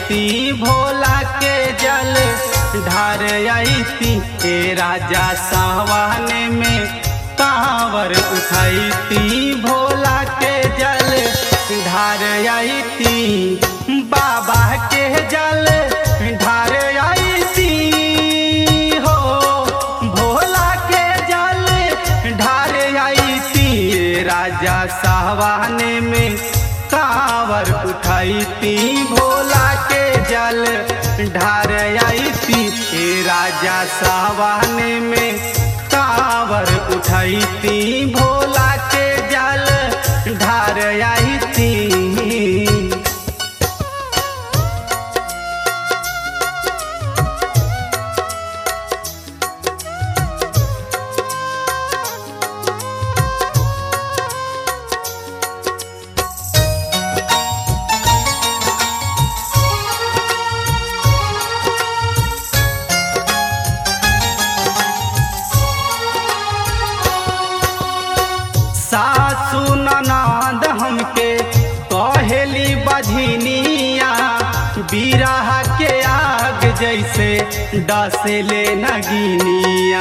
उठैती भोला के जल ढार आईती ए राजा सावन में कांवर उठैती भोला के जल ढार आईती बाबा के जल ढार आईती हो भोला के जल ढार आईती राजा सावन में कांवर उठैती भोला के जल ढार आईती ए राजा सावन में कांवर उठैती भोला के जल ढार आईती सासु ननद हमके कहेली बझनिया बिरह के आग जैसे डसले नगिनिया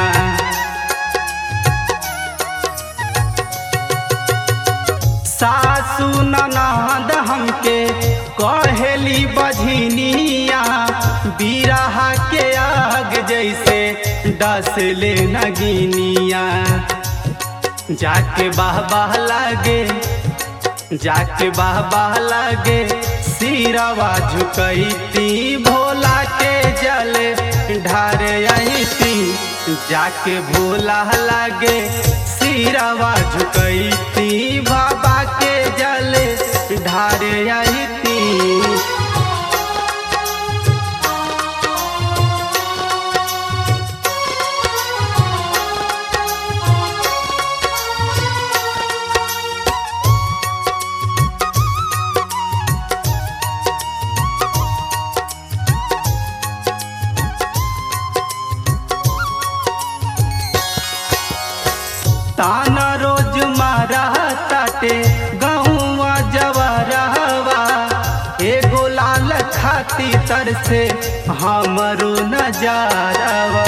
सासु ननद हमके कहेली बझनिया बिरह के आग जैसे डसले नगिनिया जाके बाह बाह लागे जाके बाह बाह लागे सिरवा झुकैती भोला के जल ढार आईती जाके भोला लागे सिरवा झुकैती बाबा के जल ढार आईती ताना रोज मारा ताटे गहुआ जवरवा एगो लाल खाती तर से हमरो नजारवा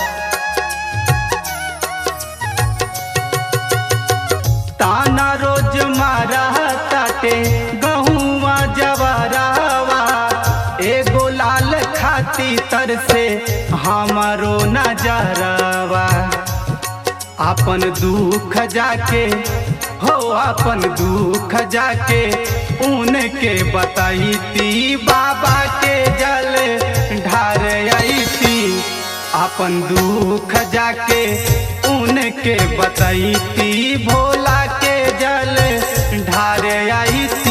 ताना रोज मारा ताटे गहुआ जवरवा एगो लाल खाती तर से हमरो नजारवा अपन दुख जाके हो अपन दुख जाके उनके बताईती बाबा के जल ढार आईती अपन दुख जाके उनके बताईती भोला के जल ढार आईती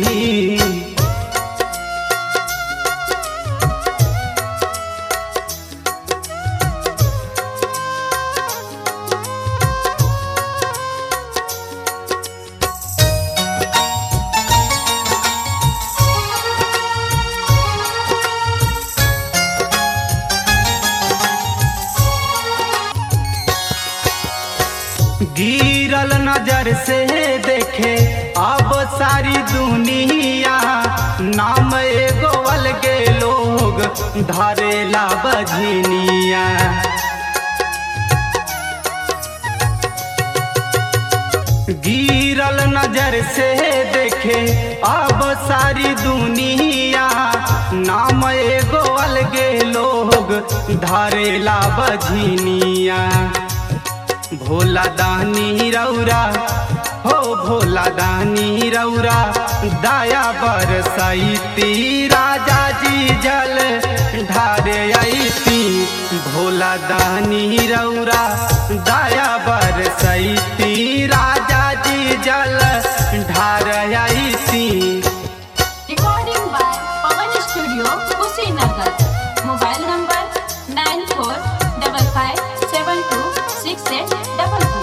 गिरल नजर से देखे अब सारी दुनिया नाम एगो अलगे लोग धरेला बझनिया गिरल नजर से देखे अब सारी दुनिया नाम एगो अलगे लोग धरेला बझनिया भोला दानी रौरा हो भोला दानी रौरा दया बरसैती राजा जी जल ढारे आईती भोला दानी रौरा दया बरसैती राजा जी जल ढार आईती Recording by Pawan Studio, Kushinagar. Mobile number nine four double five seven two six eight double two.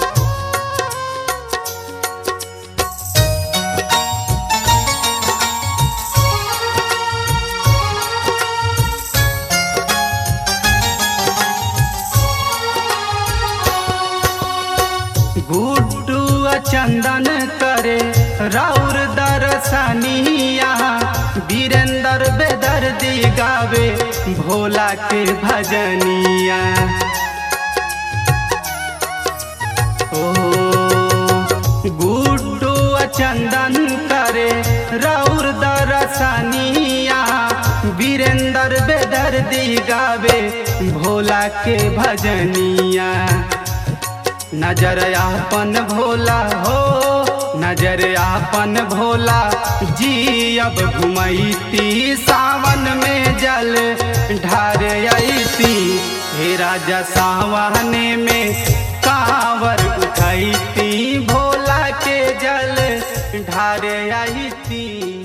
Guddu चंदन करे राउर दरसनिया वीरेंद्र बेदर्दी भोला के भजनिया ओ गुड्डू चंदन करे रौर दरसनिया वीरेंद्र बेदर्दी गावे भोला के भजनिया नजर आपन भोला हो नजर आपन भोला जी अब घुमैती सावन में जल ढार अती हे राजा सावन में कांवर उठैती भोला के जल ढार अती